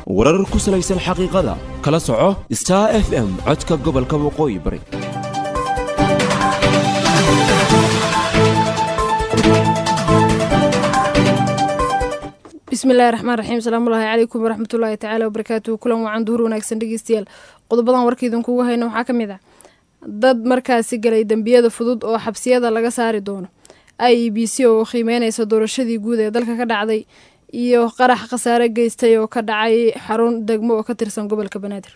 warar ku salaysan xaqiiqada kala soco star f m codka gobolka waqooyi bari bismillahi raxmaan raxiim salaamullaahi calaykum waraxmatullaahi tacaala wabarakaatuhu kulan wacan duhur wanaagsan dhegeystayaal qodobadan warkaidinkugu hayno waxaa ka mid ah dad markaasi galay dembiyada fudud oo xabsiyada laga saari doono i e b c oo qiimeyneysa doorashadii guud ee dalka ka dhacday iyo qarax khasaare geystay oo ka dhacay xarun degmo oo ka tirsan gobolka banaadir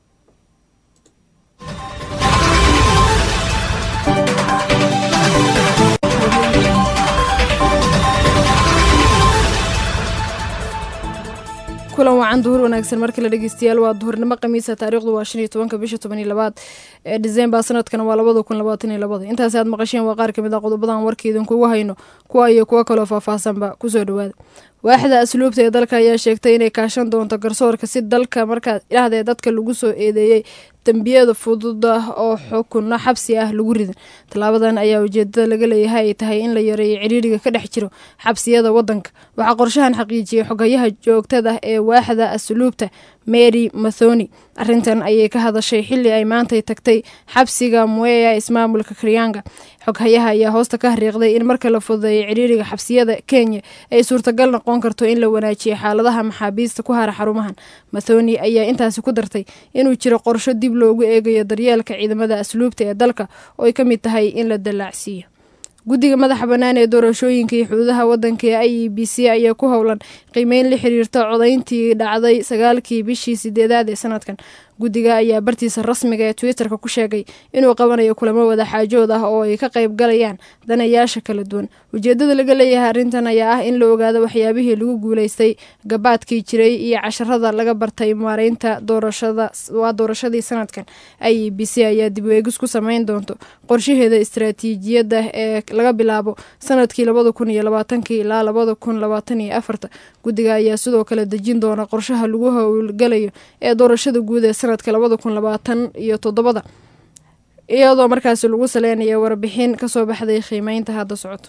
kulan wacan duhur wanaagsan markale dhegeystayaal waa duhurnimo khamiisa taariikhdu waa shan iyo tobanka bisha toban iyo labaad ee disembar sanadkan waa labada kun labaatan iyo labada intaasi aad maqasheen waa qaar kamid ah qodobadan warkaidinkugu hayno kuwa iyo kuwo kaloo faahfaahsanba kusoo dhawaada waaxda asluubta ee dalka ayaa sheegtay inay kaashan doonto garsoorka si dalka markaa idhahdee dadka lagu soo eedeeyey dembiyada fudud ah oo xukunno xabsi ah lagu ridan tallaabadan ayaa ujeedada laga leeyahay ay tahay in la yareeyo ciriiriga ka dhex jiro xabsiyada wadanka waxaa qorshahan xaqiijiyey xogayaha joogtada ee waaxda asluubta mary mathoni arrintan ayay ka hadashay xili ay maantay tagtay xabsiga mueya ismaamulka karyanga xoghayaha ayaa hoosta ka hariiqday in marka la fududeeyo ciriiriga xabsiyada kenya ay suurtagal noqon karto in la wanaajiyo xaaladaha maxaabiista ku hara xarumahan mathoni ayaa intaasi ku dartay inuu jiro qorsho dib loogu eegayo daryeelka ciidamada asluubta ee dalka oo ay ka mid tahay in la dallaacsiiyo guddiga madaxa bannaan ee doorashooyinka iyo xuduudaha waddanka ee i e b c ayaa ku howlan qiimeyn la xiriirta codayntii dhacday sagaalkii bishii sideedaad ee sanadkan guddiga ayaa bartiisa rasmiga ee twitterka ku sheegay inuu qabanayo kulamo wadaxaajood ah oo ay ka qayb galayaan danayaasha kala duwan ujeedada laga leeyahay arrintan ayaa ah in la ogaado waxyaabihii lagu guuleystay gabaadkii jiray iyo casharada laga bartay maareynta doorashada waa doorashadii sanadkan i e b c ayaa dib weegis ku sameyn doonto qorshaheeda istaraatiijiyadda ee laga bilaabo sanadkii labada kun iyo labaatankii ilaa labada kun labaatan iyo afarta guddiga ayaa sidoo kale dejin doona qorshaha lagu howlgalayo ee doorashada guud ee sanadka labada kun labaatan iyo toddobada iyadoo markaasi lagu saleynayo warbixin kasoo baxday qiimeynta hadda socoto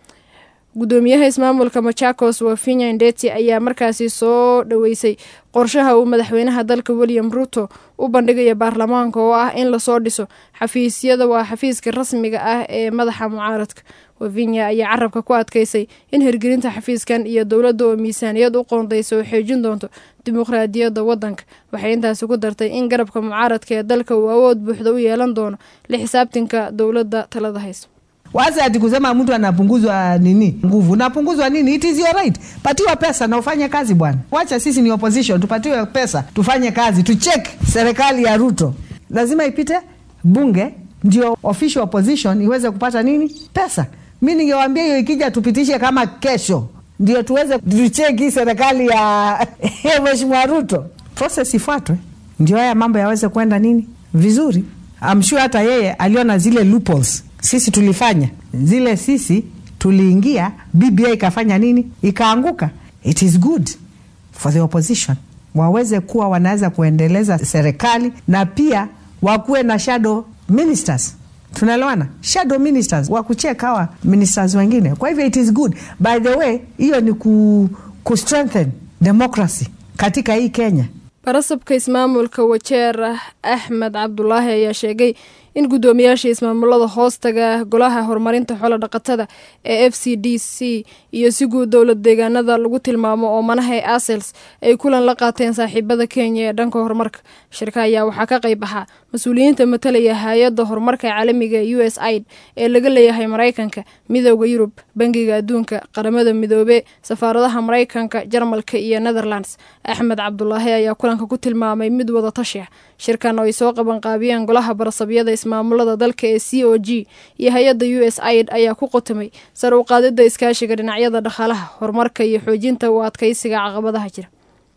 gudoomiyaha ismaamulka machakos wafinya ndeti ayaa markaasi soo dhaweysay qorshaha uu madaxweynaha dalka william ruto u bandhigaya baarlamaanka oo ah in lasoo dhiso xafiisyada waa xafiiska rasmiga ah ee madaxa mucaaradka wavinya ayaa carabka ku adkeysay in hirgelinta xafiiskan iyo dowladda oo miisaaniyad u qoondaysa oo xoojin doonto dimuqraadiyadda waddanka waxay intaasi ku dartay in garabka mucaaradka ee dalka uu awood buuxda u yeelan doono la xisaabtanka dowladda talada hayso Waza ati kusema mtu anapunguzwa nini nguvu, unapunguzwa nini? It is your right. Patiwa pesa na ufanye kazi bwana. Wacha sisi ni opposition, tupatiwe pesa tufanye kazi, tucheck serikali ya Ruto. Lazima ipite bunge ndio official opposition iweze kupata nini pesa. Mi ningewaambia hiyo ikija tupitishe kama kesho, ndio tuweze tucheki serikali ya mheshimiwa Ruto. Process ifuatwe ndio haya mambo yaweze kwenda nini vizuri. I'm sure hata yeye aliona zile loopholes sisi tulifanya zile, sisi tuliingia, BBI ikafanya nini, ikaanguka. It is good for the opposition waweze kuwa wanaweza kuendeleza serikali na pia wakuwe na shadow ministers. Tunaelewana, shadow ministers wa kucheka hawa ministers wengine. Kwa hivyo it is good. By the way, hiyo ni ku, ku strengthen democracy katika hii Kenya. barasabka ismaamulka wajeer axmed cabdulaahi ayaa sheegay in guddoomiyaasha ismaamulada hoostaga golaha horumarinta xoolo dhaqatada ee f c d c iyo si guud dowlad deegaanada lagu tilmaamo oo manaha asels ay kulan la qaateen saaxiibada kenya ee dhanka horumarka shirka ayaa waxaa ka qayb ahaa mas-uuliyiinta matalaya hay-adda horumarka caalamiga u s aid ee laga leeyahay maraykanka midooda yurub bangiga adduunka qaramada midoobe safaaradaha maraykanka jarmalka iyo netherlands axmed cabdulaahi ayaa kulanka ku tilmaamay mid wada tashi ah shirkan oo ay soo qabanqaabiyeen golaha barasabyada ismaamulada dalka ee c o g iyo hay-adda u s aid ayaa ku qotamay sar u qaadida iskaashiga dhinacyada dhaqaalaha horumarka iyo xoojinta u adkeysiga caqabadaha jira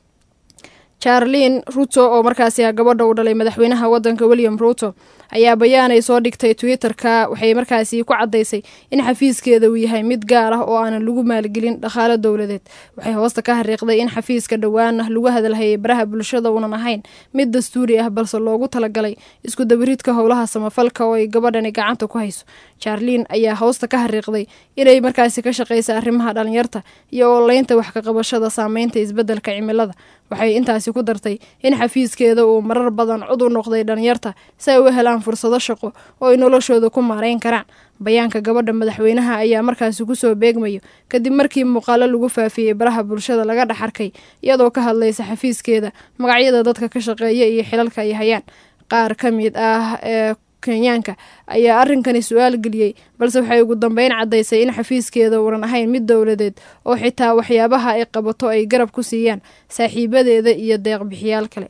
charlin ruto oo markaasi ah gabadha uu dhalay madaxweynaha wadanka william ruto ayaa bayaan ay soo dhigtay twitter-ka waxay markaasi ku caddaysay in xafiiskeeda uu yahay mid gaar ah oo aanan lagu maalgelin dhaqaalo dowladeed waxay hoosta ka xariiqday in xafiiska dhowaana lagu hadalhayay baraha bulshada uunan ahayn mid dastuuri ah balse loogu talagalay isku dabaridka howlaha samafalka oo ay gabadhani gacanta ku hayso charlin ayaa hoosta ka xariiqday inay markaasi ka shaqaysa arrimaha dhalinyarta iyo ooleynta wax ka qabashada saameynta isbeddelka cimilada waxay intaasi ku dartay in xafiiskeeda uu marar badan cud u noqday dhalinyarta si ay u helaan fursado shaqo oo ay noloshooda ku maarayn karaan bayaanka gabadha madaxweynaha ayaa markaasi kusoo beegmayo kadib markii muuqaalo lagu faafiyey baraha bulshada laga dhex arkay iyadoo ka hadlaysa xafiiskeeda magacyada dadka ka shaqeeya iyo xilalka ay hayaan qaar ka mid ah ee kenyaanka ayaa arrinkani su-aal geliyey balse waxay ugu dambeyn caddaysay in xafiiskeeda uunan ahayn mid dowladeed oo xitaa waxyaabaha ay qabato ay garab ku siiyaan saaxiibadeeda iyo deeqbixiyaal kale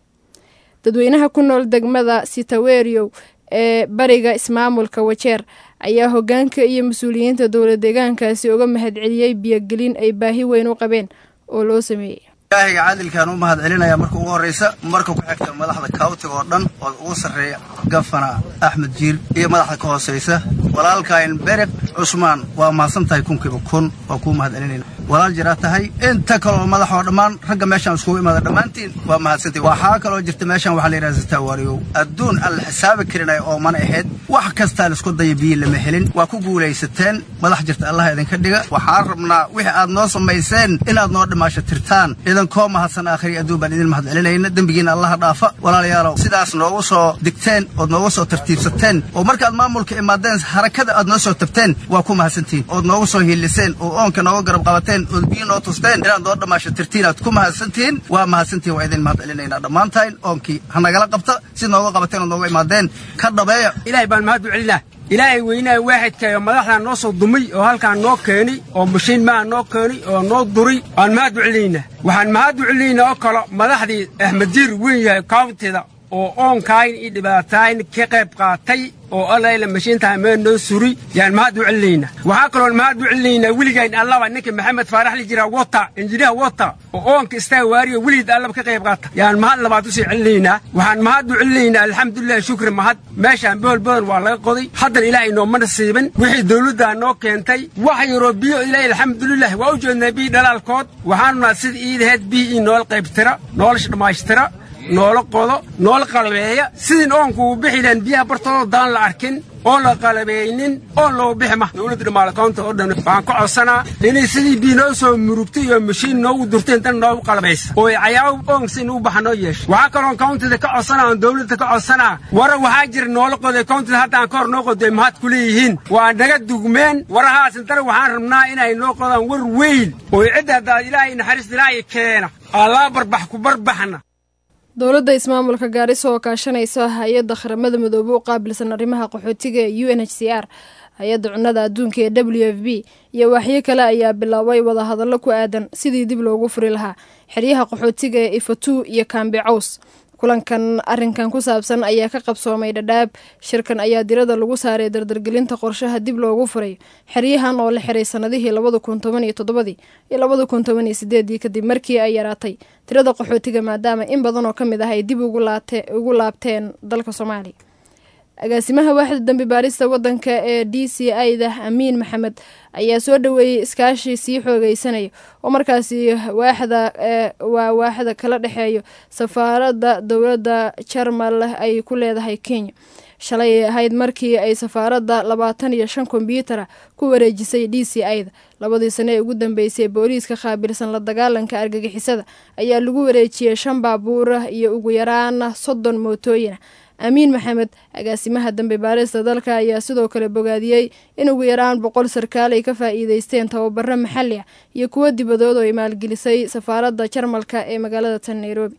dadweynaha ku nool degmada sitawerio ee bariga ismaamulka wajeer ayaa hogaanka iyo mas-uuliyiinta dowla deegaankaasi uga mahadceliyey biyogelin ay baahi weyn u qabeen oo loo sameeyey ilaahiga caadilkaan u mahad celinaya marka ugu horraysa marka ku xigta madaxda kaawtiga oo dhan oo ugu sarreeya gafana axmed jiir iyo madaxda ka hoosaysa walaalkayn berek cusmaan waa mahadsan tahay kunkiiba kun waa kuu mahad celinayna walaal jiraa tahay inta kaloo madaxoo dhammaan ragga meeshaan iskugu imaada dhammaantiin waa mahadsantahy waxaa kaloo jirta meeshaan waxaa la yidhaha zataawariyow adduun aan la xisaabi karinaya oo mana ahayd wax kastaa laisku daya biyi lama helin waa ku guulaysateen madax jirta allaha idinka dhiga waxaan rabnaa wixii aad noo samayseen inaad noo dhimaasho tirtaan idankoo mahadsan aakhiri adduun baan idin mahad celinayna dembigiina allaha dhaafa walaalayaalow sidaas noogu soo digteen ood noogu soo tartiibsateen oo markaad maamulka imaadeen harakada aad noo soo tabteen waa ku mahadsantihin ood noogu soo hiiliseen oo oonka nooga garab qabateen ood biyo noo tusteen inaad noo dhammaasho tirtiin aad ku mahadsantihiin waa mahadsantihin waa idin mahad celinaynaa dhammaantayn oonkii ha nagala qabta si nooga qabateen ood nooga imaadeen ka dhabeeya ilaahay baan mahad u celinaa ilaahay weynaa waaxidkayo madaxdaa noo soo dumay oo halkaan noo keenay oo mashiin maa noo keenay oo noo duray waan mahad u celinaynaa waxaan mahad u celinaynaa oo kale madaxdii axmedjiir weyn yahay kawntida oo oonkaayn iyo dhibaataayn ka qayb qaatay oo allayla mashiintaa mee noo suri yaan mahad u celinaynaa waxaa kaloon mahad u celinaynaa weligayn allaba ninka maxamed faarax la jiraa wota injiniyaha wota oo oonka istaa waariyo weligeed allaba ka qayb qaata yaan mahad labaad usii celinaynaa waxaan mahad u celinaynaa alxamdulilahi shukri mahad meeshaan bohol badan waa laga qoday haddana ilaahay nooma nasiibin wixii dawladdaa noo keentay wax yaroo biyo ilaahay alxamdulilah waa u jeednaa biyi dhalaalkood waxaanunaa sida iidaheed biyi ii noola qaybtira noolosha dhammaystira noola qodo noola qalabeeya sidin oonku uu bixi lahan biyaha bartoodo daan la arkin oon la qalabaynin oon loo bixi ma dowladda dhamaalakoonta oo dhan waxaan ka codsanaa inay sidii biyo noo soo murugtay iyo mashiin noogu durteen dan noogu qalabaysa oo ay cayaabo oon si inuu baxa noo yeesha waxaa kaloon kawntida ka codsanaa oon dowladda ka codsanaa wara waxaa jira noola qoday kawntida haddaan ka hor noo qoday mahad ku leeyihiin waa naga dugmeen warahaas intana waxaan rabnaa inay noo qodaan war weyn oo cidda haddaad ilaahay naxariista ilaahay keena allaa barbax ku barbaxna dowladda ismaamulka gaariso oo kaashanaysa hay-adda qaramada midoobe u qaabilsan arrimaha qaxootiga ee u n h c r hay-adda cunnada adduunka ee w f b iyo waaxyo kale ayaa biloabay wadahadallo ku aadan sidii dib loogu furi lahaa xeryaha qaxootiga ee ifatu iyo kaambe caws kulankan arrinkan ku saabsan ayaa ka qabsoomay dhadhaab shirkan ayaa dirada lagu saaray dardargelinta qorshaha dib loogu furayo xeryahan oo la xiray sanadihii labada kun toban iyo toddobadii iyo labada kun toban iyo sideedii kadib markii ay yaraatay tirada qaxootiga maadaama in badan oo ka mid ah ay dib ugu laabteen dalka soomaaliya agaasimaha waaxda dambi baarista wadanka ee d c i da amiin maxamed ayaa soo dhaweeyey iskaashi sii xoogeysanaya oo markaasi waaxda waa waaxda kala dhexeeyo safaaradda dowladda jarmal ay ku leedahay kenya shalay ay ahayd markii ay safaaradda labaatan iyo shan kombyuutara ku wareejisay d c i da labadii sane ee ugu dambeysay booliiska qaabilsan la dagaalanka argagixisada ayaa lagu wareejiyey shan baabuura iyo ugu yaraan soddon mootooyina amiin maxamed agaasimaha dambe baarista dalka ayaa sidoo kale bogaadiyey in ugu yaraan boqol sarkaal ay ka faa'iideysteen tababaro maxalli ah iyo kuwo dibadood oo ay maalgelisay safaaradda jarmalka ee magaalada tan nairobi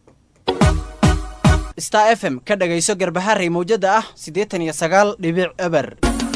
star f m ka dhagayso garbaharey mawjada ah siddeetan iyo sagaal dhibic eber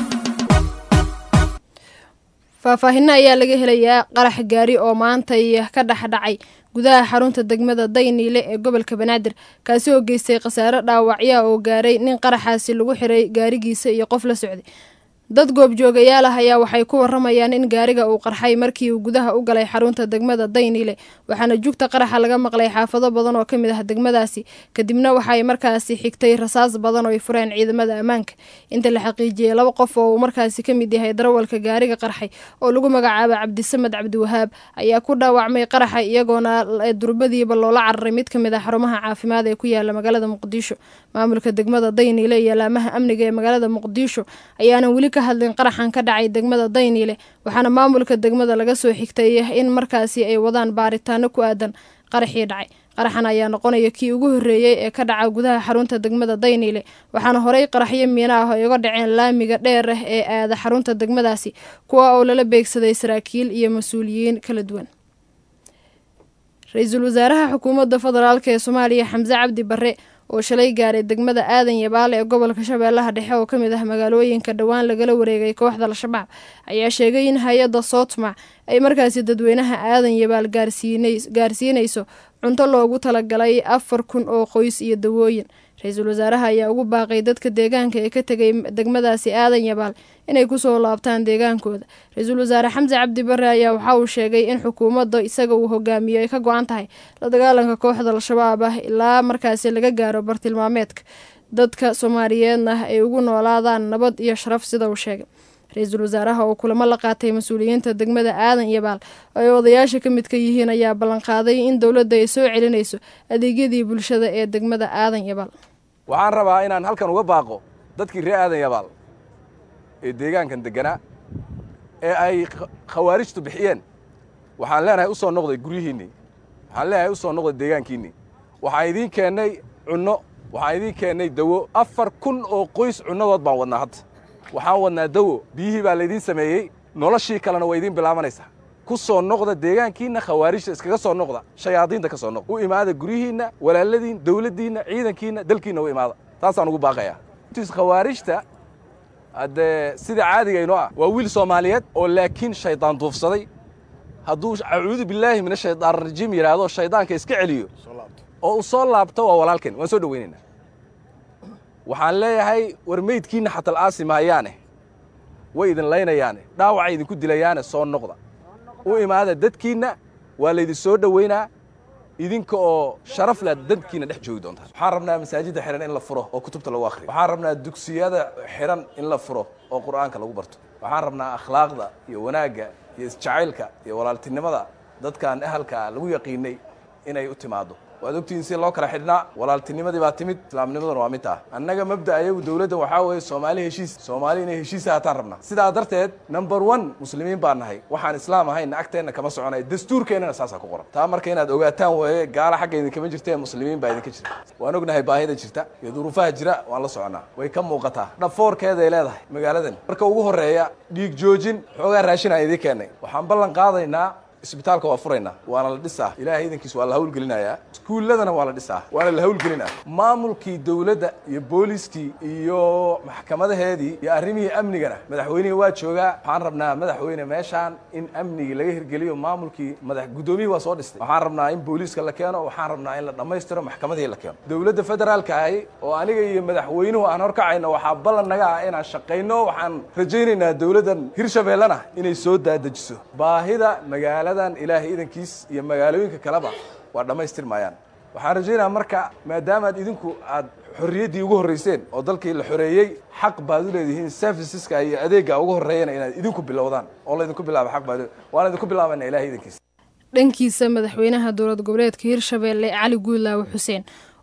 faahfaahinno ayaa laga helayaa qarax gaari oo maantay ka dhexdhacay gudaha xarunta degmada dayniile ee gobolka banaadir kaasi oo geystay khasaare dhaawacyaa oo gaaray nin qaraxaasi lagu xiray gaarigiisa iyo qof la socday dad goobjoogayaal ah ayaa waxay ku waramayaan in gaariga uu qarxay markii uu gudaha u galay xarunta degmada dayniile waxaana jugta qaraxa laga maqlay xaafado badan oo ka mid ah degmadaasi kadibna waxay markaasi xigtay rasaas badan oo ay fureen ciidamada ammaanka inta la xaqiijiyey laba qof oo uu markaasi ka mid yahay darawalka gaariga qarxay oo lagu magacaaba cabdisamed cabdiwahaab ayaa ku dhaawacmay qaraxa iyagoona durbadiiba loola cararay mid ka mid ah xarumaha caafimaad ee ku yaala magaalada muqdisho maamulka degmada dayniile iyo laamaha amniga ee magaalada muqdisho ayaanan weli ka hadlin qaraxan ka dhacay degmada dayniile waxaana maamulka degmada laga soo xigtay in markaasi ay wadaan baaritaano ku aadan qaraxii dhacay qaraxan ayaa noqonaya kii ugu horreeyey ee ka dhaca gudaha xarunta degmada dayniile waxaana horey qaraxyo miino ah ay uga dhaceen laamiga dheer ah ee aada xarunta degmadaasi kuwa oo lala beegsaday saraakiil iyo mas-uuliyiin kala duwan ra-iisul wasaaraha xukuumadda federaalk ee soomaaliya xamse cabdi barre oo shalay gaaray degmada aadan yabaale ee gobolka shabeellaha dhexe oo ka mid ah magaalooyinka dhowaan lagala wareegay kooxda al-shabaab ayaa sheegay in hay-adda sootmac ay markaasi dadweynaha aadan yabaal gaarsiinayso cunto loogu talagalay afar kun oo qoys iyo dawooyin ra-iisul wasaaraha ayaa ugu baaqay dadka deegaanka ee ka tegay degmadaasi aadan yabaal inay kusoo laabtaan deegaankooda ra-iisul wasaare xamse cabdi bare ayaa waxa uu sheegay in xukuumadda isaga uu hogaamiyo ay ka go-an tahay la dagaalanka kooxda al-shabaab ah ilaa markaasi laga gaaro bartilmaameedka dadka soomaaliyeedna ay ugu noolaadaan nabad iyo sharaf sida uu sheegay ra-iisul wasaaraha oo kulamo la qaatay mas-uuliyiinta degmada aadan yabaal oo ay odayaasha ka midka yihiin ayaa ballanqaaday in dowladda ay soo celinayso adeegyadii bulshada ee degmada aadan yabaal waxaan rabaa inaan halkan uga baaqo dadkii reer aadan yabaal ee deegaankan degganaa ee ay khawaarijtu bixiyeen waxaan leenahay u soo noqday guryihiinnii waxaan leenahay u soo noqday deegaankiinnii waxaan idiin keennay cunno waxaan idiin keennay dawo afar kun oo qoys cunnadood baan wadnaa hadda waxaan wadnaa dawo biyihii baa laydiin sameeyey noloshii kalena way idiin bilaabanaysaa ku soo noqda deegaankiinna khawaarijta iskaga soo noqda shayaadiinta ka soo noqda u imaada guryihiinna walaaladiin dawladdiinna ciidankiinna dalkiinna u imaada taasaan ugu baaqayaa khawaarijta haddee sida caadigaynoo ah waa wiil soomaaliyeed oo laakiin shaydaan duufsaday hadduu acuudu billaahi min ashaytaan rajiim yidhaahdo shaydaanka iska celiyo oo uu soo laabto waa walaalkeen waan soo dhowaynaynaa waxaan leeyahay war meydkiinna xatal aasi mahayaane way idin laynayaane dhaawacay idinku dilayaane soo noqda u imaada dadkiinna waa laydin soo dhowaynaa idinka oo sharaf leh dadkiina dhex joogi doontaan waxaan rabnaa masaajidda xihan in la furo oo kutubta lagu akhriyo waxaan rabnaa dugsiyada xihan in la furo oo qur'aanka lagu barto waxaan rabnaa akhlaaqda iyo wanaagga iyo isjacaylka iyo walaaltinimada dadkan ahalkaa lagu yaqiinay inay u timaaddo waad ogtihiin si loo kala xidhnaa walaaltinimadii baa timid islaamnimaduna waa mid ah annaga mabda ayagu dowladda waxaa weeye soomaali heshiis soomaali inay heshiisa hataan rabnaa sidaa darteed number one muslimiin baan nahay waxaan islaam ahayna agteenna kama soconay dastuurkeennana saasaa ku qoran taa marka inaad ogaataan weeye gaala xagga idinkama jirtee muslimiin baa idinka jirta waan ognahay baahida jirta iyo duruufaha jira waan la soconaa way ka muuqataa dhafoorkeeday leedahay magaaladan marka ugu horreeya dhiig joojin xoogaa raashinaan idiin keennay waxaan ballan qaadaynaa isbitaalka waa furaynaa waana la dhisaa ilaahay idankiis waa la hawlgelinayaa iskuulladana waa la dhisaa waana la hawlgelinaa maamulkii dowladda iyo booliskii iyo maxkamadaheedii iyo arrimihii amnigana madaxweynihii waa joogaa waxaan rabnaa madaxweyne meeshaan in amnigii laga hirgeliyo maamulkii madax guddoomiyihii waa soo dhistay waxaan rabnaa in booliiska la keeno waxaan rabnaa in la dhammaystiro maxkamadihii la keeno dowladda federaalka ahi oo aniga iyo madaxweynuhu aan horkacayno waxaa ballan naga ah inaan shaqayno waxaan rajaynaynaa dowladdan hirshabeellena inay soo daadejiso baahida magaalada ilaahay idankiis iyo magaalooyinka kaleba waa dhammaystir maayaan waxaan rajaynaya marka maadaamaad idinku aad xorriyaddii ugu horrayseen oo dalkii la xoreeyey xaq baad u leedihiin serviceska iyo adeegga ugu horreeyana inaad idinku bilowdaan oo laydinku bilaabo xaq baad waana idinku bilaabayna ilahay idankiis dhankiisa madaxweynaha dowlad goboleedka hirshabeelle cali guudlaawe xuseen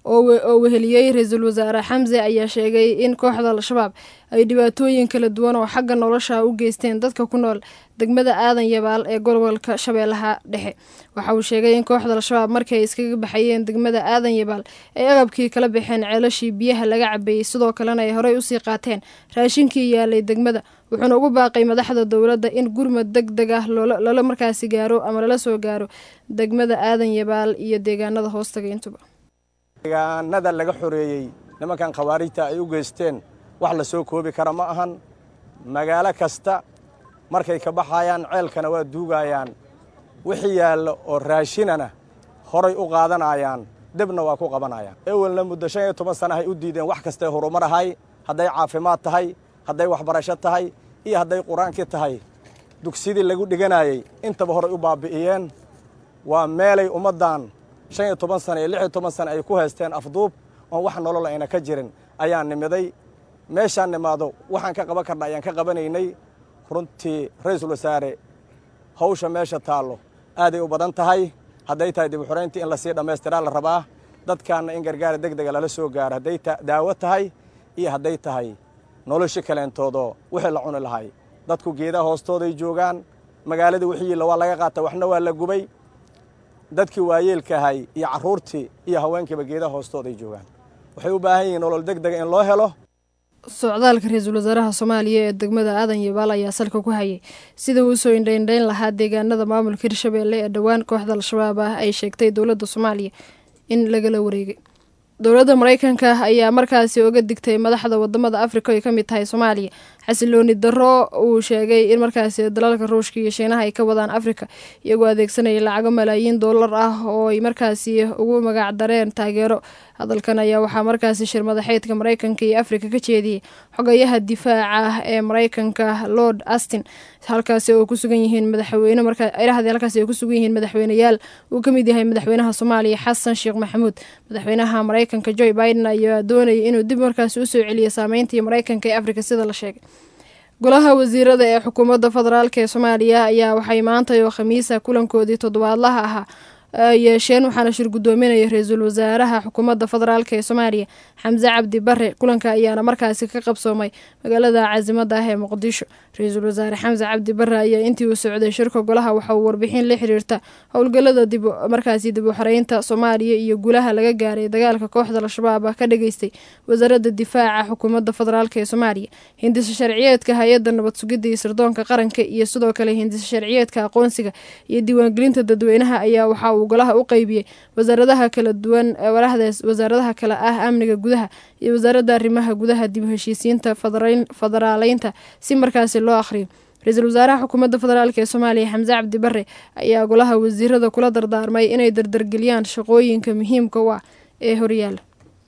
oo weheliyey ra-iisul wasaare xamse ayaa sheegay in kooxda al-shabaab ay dhibaatooyin kala duwan oo xagga nolosha u geysteen dadka ku nool degmada aadan yabaal ee gobolka shabeellaha dhexe waxa uu sheegay in kooxda al-shabaab markii ay iskaga baxayeen degmada aadan yabaal ay agabkii kala baxeen ceelashii biyaha laga cabeeyey sidoo kalena ay horey usii qaateen raashinkii yaalay degmada wuxuuna ugu baaqay madaxda dowladda in gurmad deg deg ah lala markaasi gaaro ama lala soo gaaro degmada aadan yabaal iyo deegaanada hoostaga intuba deegaanada laga xoreeyey nimankan khawaarijta ay u geysteen wax la soo koobi kara ma ahan magaalo kasta markay ka baxayaan ceelkana waa duugayaan wixii yaallo oo raashinana horay u qaadanayaan debna waa ku qabanayaan ewelna muddo shan iyo toban sanahay u diideen wax kastay horumar ahay hadday caafimaad tahay hadday waxbarasho tahay iyo hadday qur-aankii tahay dugsidii lagu dhiganayey intaba horay u baabi'iyeen waa meelay ummaddan shan iyo toban sana iyo lix iyo toban sana ay ku haysteen afduub oon wax nolol ayna ka jirin ayaan nimiday meeshaan nimaado waxaan ka qaban karna ayaan ka qabanaynay runtii ra-iisul wasaare hawsha meesha taallo aaday u badan tahay hadday tahay dib uxorayntii in lasii dhammaystiraa la rabaa dadkaanna in gargaara deg dega lala soo gaaro hadday daawo tahay iyo hadday tahay nolosha kaleentoodoo wixii la cuni lahay dadku geedaha hoostooday joogaan magaaladii wixiila waa laga qaata waxna waa la gubay dadkii waayeelka ahay iyo carruurtii iyo haweenkiiba geedaha hoostooday joogaan waxay u baahan yihiin nolol deg dega in loo helo socdaalka ra-iisul wasaaraha soomaaliya ee degmada aadan yabaal ayaa salka ku hayay sida uu usoo indhaindhayn lahaa deegaanada maamulka hirshabeelle ee dhowaan kooxda al-shabaab ah ay sheegtay dowladda soomaaliya in lagala wareegay dowladda mareykanka ayaa markaasi oga digtay madaxda wadamada afrika ay ka mid tahay soomaaliya xasilooni darro uu sheegay in markaasi dalalka ruushka iyo shiinaha ay ka wadaan afrika iyagoo adeegsanaya lacago malaayiin doolar ah oo ay markaasi ugu magac dareen taageero hadalkan ayaa waxaa markaasi shir madaxeedka mareykanka iyo afrika ka jeediyey xogayaha difaaca ee mareykanka lord astin halkaasi oo kusugan yihiin madaxweyne markairahdii halkaasi ay kusugan yihiin madaxweyneyaal uu ka mid yahay madaxweynaha soomaaliya xasan sheekh maxamuud madaxweynaha mareykanka joe biden ayaa doonayay inuu dib markaasi usoo celiyo saameyntii mareykanka ee afrika sida la sheegay golaha wasiirada ee xukuumadda federaalk ee soomaaliya ayaa waxay maanta oo khamiisa kulankoodii toddobaadlaha ahaa yeesheen waxaana shir guddoominaya ra-iisul wasaaraha xukuumadda federaalk ee soomaaliya xamse cabdi bare kulanka ayaana markaasi ka qabsoomay magaalada caasimada ah ee muqdisho ra-iisul wasaare xamse cabdi bare ayaa intii uu socday shirka golaha waxa uu warbixin la xiriirta howlgalada dib markaasi dib u xoreynta soomaaliya iyo gulaha laga gaaray dagaalka kooxda al-shabaab ah ka dhageystay wasaaradda difaaca xukuumadda federaalk ee soomaaliya hindisa sharciyeedka hay-adda nabad sugidda iyo sirdoonka qaranka iyo sidoo kale hindisa sharciyeedka aqoonsiga iyo diiwaangelinta dadweynaha ayaa waxa uu golaha u qeybiyey wasaaradaha kala duwan warahdaas wasaaradaha kale ah amniga gudaha iyo wasaaradda arrimaha gudaha dib u heshiisiinta federaaleynta si markaasi loo akhriyo ra-iisul wasaaraha xukuumadda federaalk ee soomaaliya xamse cabdi bare ayaa golaha wasiirada kula dardaarmay inay dardargeliyaan shaqooyinka muhiimka u ah ee horyaala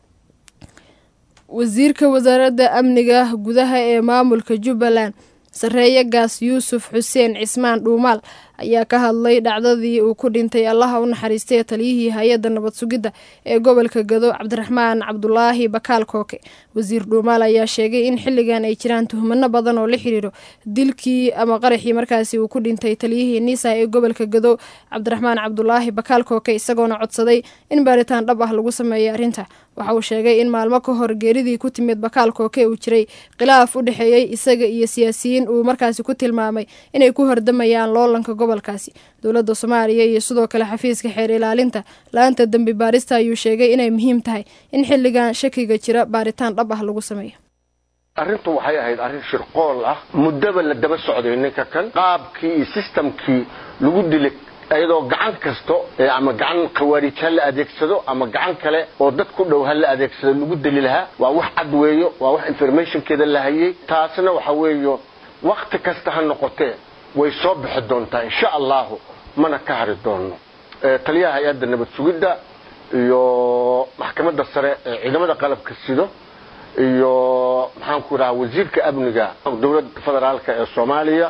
wasiirka wasaaradda amniga gudaha ee maamulka jubbaland sareeye gaas yuusuf xuseen cismaan dhuumaal ayaa ka hadlay dhacdadii uu ku dhintay allaha u naxariistay taliyihii hay-adda nabad sugidda ee gobolka gado cabdiraxmaan cabdulaahi bakaal kooke wasiir dhuumaal ayaa sheegay in xilligan ay jiraan tuhmano badan oo la xiriiro dilkii ama qaraxii markaasi uu ku dhintay taliyihii niisa ee gobolka gado cabdiraxmaan cabdulaahi bakaal kooke isagoona codsaday in baaritaan dhab ah lagu sameeyo arrinta waxa uu sheegay in maalmo ka hor geeridii ku timid bakaal kooke uu jiray khilaaf u dhexeeyey isaga iyo siyaasiyiin uu markaasi ku tilmaamay inay ku hordamayaan loolanka gobolkaasi dowladda soomaaliya iyo sidoo kale xafiiska xeer ilaalinta la-aanta dembi baarista ayuu sheegay inay muhiim tahay in xilligan shakiga jira baaritaan dhab ah lagu sameeyo arrintu waxay ahayd arrin shirqool ah muddaba la daba socday ninka kan qaabkii iyo sistamkii lagu dilay iyadoo gacan kasto ama gacan khawaarij ha la adeegsado ama gacan kale oo dad ku dhow ha la adeegsado lagu deli lahaa waa wax cad weeyo waa wax informationkeeda la hayay taasna waxa weeyo wakti kasta ha noqotee way soo bixi doontaa insha allahu mana ka hari doono taliyaha hay-adda nabad sugidda iyo maxkamadda sare ee ciidamada qalabka sido iyo maxaanku idhaha wasiirka amniga dowladda federaalka ee soomaaliya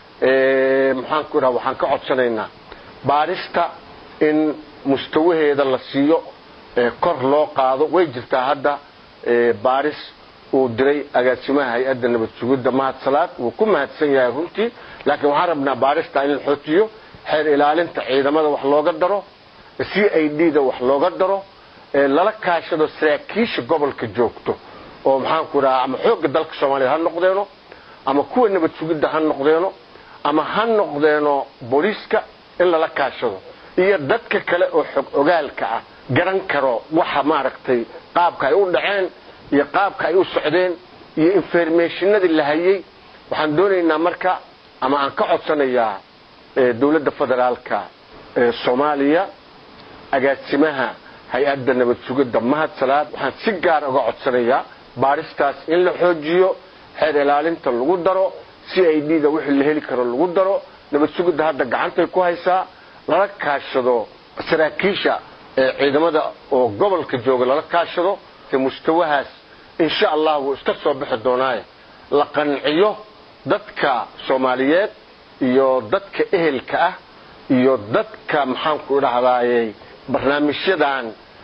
maxaanku idhaha waxaan ka codsanaynaa baarista in mustawaheeda la siiyo kor loo qaado way jirtaa hadda baaris uu diray agaasimaha hay-adda nabad sugidda mahad salaad wuu ku mahadsan yahay runtii laakiin waxaan rabnaa baarista in la xoojiyo xeer ilaalinta ciidamada wax looga daro c i d da wax looga daro lala kaashado saraakiisha gobolka joogto oo maxaanku idhaha ama xoogga dalka soomaaliya ha noqdeeno ama kuwa nabad sugidda ha noqdeeno ama ha noqdeeno booliiska in lala kaashado iyo dadka kale oo xog ogaalka ah garan karo waxa maaragtay qaabka ay u dhaceen iyo qaabka ay u socdeen iyo informationadii la hayay waxaan doonaynaa marka ama aan ka codsanayaa dowladda federaalka ee soomaaliya agaasimaha hay-adda nabad sugidda mahad salaad waxaan si gaar uga codsanayaa baaristaas in la xoojiyo xeer ilaalinta lagu daro c i d da wixii la heli karo lagu daro nabad sugidda hadda gacantay ku haysaa lala kaashado saraakiisha ee ciidamada oo gobolka jooga lala kaashado mustawahaas insha allah wuu iska soo bixi doonaaye la qanciyo dadka soomaaliyeed iyo dadka ehelka ah iyo dadka maxaanku idhahdaaye barnaamijyadan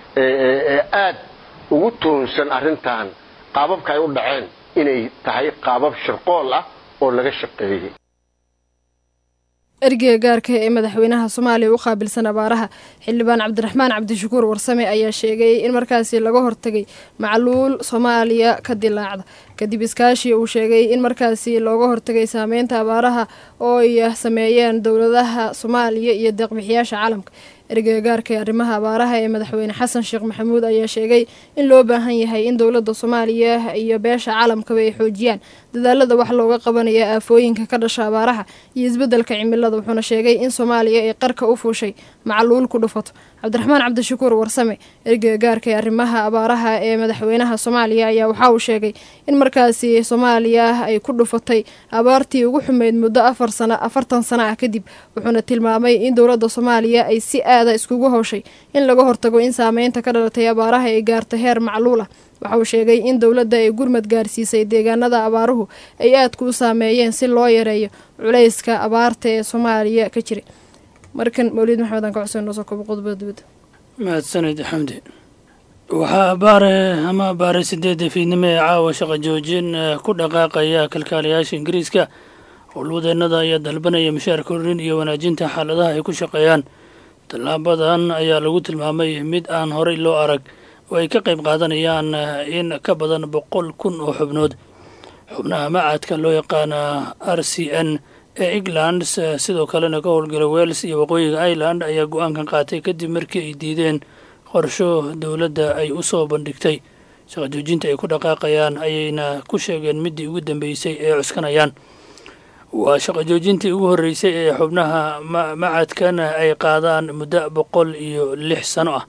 ee aad ugu tuhunsan arrintan qaababka ay u dhaceen inay tahay qaabab shirqool ah oo laga shaqeeyey ergeyga gaarka ee madaxweynaha soomaaliya u qaabilsan abaaraha xildhibaan cabdiraxmaan cabdishakuur warsame ayaa sheegay in markaasi laga hortagay macluul soomaaliya ka dilaacda kadib iskaashi uu sheegay in markaasi looga hortagay saameynta abaaraha oo ay sameeyeen dowladaha soomaaliya iyo deeqbixiyaasha caalamka ergeyga gaarka ee arrimaha abaaraha ee madaxweyne xasan sheekh maxamuud ayaa sheegay in loo baahan yahay in dowladda soomaaliya iyo beesha caalamkaba ay xoojiyaan dadaalada wax looga qabanaya aafooyinka ka dhasha abaaraha iyo isbeddelka cimilada wuxuuna sheegay in soomaaliya ay qarka u fuushay macluul ku dhufato cabdiraxmaan cabdishakuur warsame ergeyga gaarka ee arrimaha abaaraha ee madaxweynaha soomaaliya ayaa waxa uu sheegay in markaasi soomaaliya ay ku dhufatay abaartii ugu xumeyd muddo afar sano afartan sano ah kadib wuxuuna tilmaamay in dowladda soomaaliya ay si aada iskugu howshay in laga hortago in saameynta ka dhalatay abaaraha ay gaarto heer macluul ah waxa uu sheegay in dowladda ay gurmad gaarsiisay deegaanada abaaruhu ay aadku u saameeyeen si loo yareeyo culayska abaarta ee soomaaliya ka jiray markan mawliid maxamed aan ka cuseen noo soo kobo qodobada dibadda mahadsanid xamdi waxaa baare ama baare sideedda fiidnimo ee caawa shaqa joojin ku dhaqaaqaya kalkaalayaasha ingiriiska howlwadeennada ayaa dalbanaya mushaar kordhin iyo wanaajinta xaaladaha ay ku shaqeeyaan tallaabadan ayaa lagu tilmaamay mid aan horey loo arag oo ay ka qayb qaadanayaan in ka badan boqol kun oo xubnood xubnaha macadka loo yaqaana r c n ee england sidoo kalena ka howlgala wales iyo waqooyiga ireland ayaa go-aankan qaatay kadib markii ay diideen qorsho dowladda ay u soo bandhigtay shaqa joojinta ay ku dhaqaaqayaan ayayna ku sheegeen middii ugu dambeysay ee cuskanayaan waa shaqa joojintii ugu horreysay ee xubnaha macadkan ay qaadaan muddo boqol iyo lix sano ah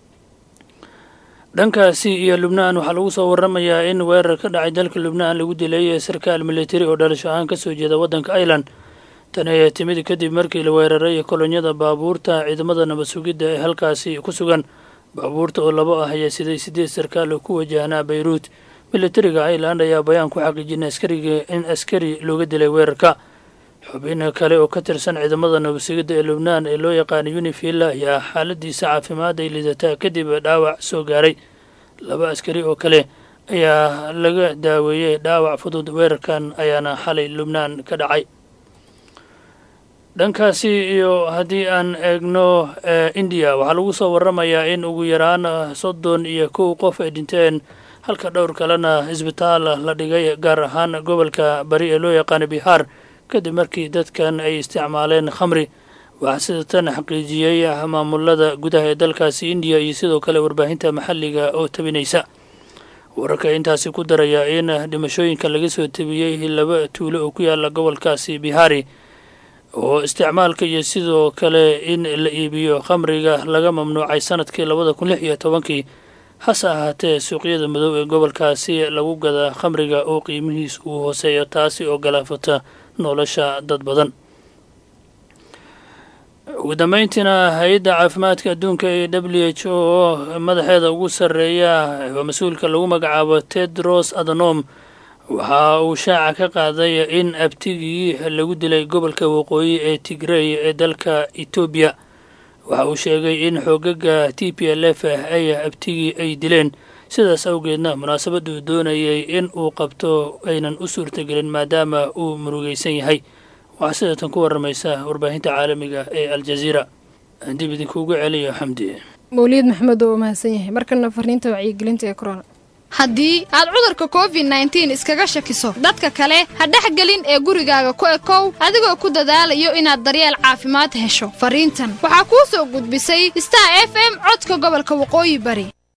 dhankaasi iyo lubnaan waxaa lagu soo waramayaa in weerar ka dhacay dalka lubnaan lagu dilay sarkaal militari oo dhalasho ahaan kasoo jeeda waddanka ireland tani ayaa timid kadib markii la weeraray kolonyada baabuurta ciidamada nabad sugidda ee halkaasi ku sugan baabuurta oo labo ah ayaa siday sideed sarkaal oo ku wajahnaa bayruut militariga ireland ayaa bayaan ku xaqiijina askariga in askari looga dilay weerarka xubin kale oo ka tirsan ciidamada nabad sugidda ee lubnaan ee loo yaqaana unifil ayaa xaaladiisa caafimaad ay lidataa kadib dhaawac soo gaaray laba askari oo kale ayaa laga daaweeyey dhaawac fudud weerarkan ayaana xalay lubnaan ka dhacay dhankaasi iyo haddii aan eegno indiya waxaa lagu soo waramayaa in ugu yaraan soddon iyo kow qof ay dhinteen halka dhowr kalena isbitaal la dhigay gaar ahaan gobolka bari ee loo yaqaana bihaar kadib markii dadkan ay isticmaaleen khamri waxaa sida tan xaqiijiyey maamulada gudaha ee dalkaasi indiya iyo sidoo kale warbaahinta maxalliga oo tabinaysa wararka intaasi ku daraya in dhimashooyinka laga soo tabiyey laba tuulo oo ku yaala gobolkaasi bihaari oo isticmaalka iyo sidoo kale in la iibiyo khamriga laga mamnuucay sanadkii labada kun lix iyo tobankii hase ahaatee suuqyada madow ee gobolkaasi lagu gadaa khamriga oo qiimihiis uu hooseeyo taasi oo galaafata nolosha dad badan ugu dambeyntiina hay-adda caafimaadka adduunka ee w h o madaxeeda ugu sarreeya waa mas-uulka lagu magacaabo tedros adhanom waxa uu shaaca ka qaaday in abtigii lagu dilay gobolka waqooyi ee tigrey ee dalka etoobiya waxa uu sheegay in xoogaga t p l f ay abtigii ay dileen sidaas awgeedna munaasabaddu doonayay in uu qabto aynan u suurtagelin maadaama uu murugaysan yahay waxaa sidatan ku waramaysa warbaahinta caalamiga ee aljaziira dib idinkuugu celiyo xamdi mawliid maxamed oo mahadsan yahay markana fariinta wacyigelinta ee corona haddii aad cudurka covid nneteen iskaga shakiso dadka kale ha dhexgelin ee gurigaaga ku ekow adigoo ku dadaalayo inaad daryeel caafimaad hesho fariintan waxaa kuu soo gudbisay star f m codka gobolka waqooyi bari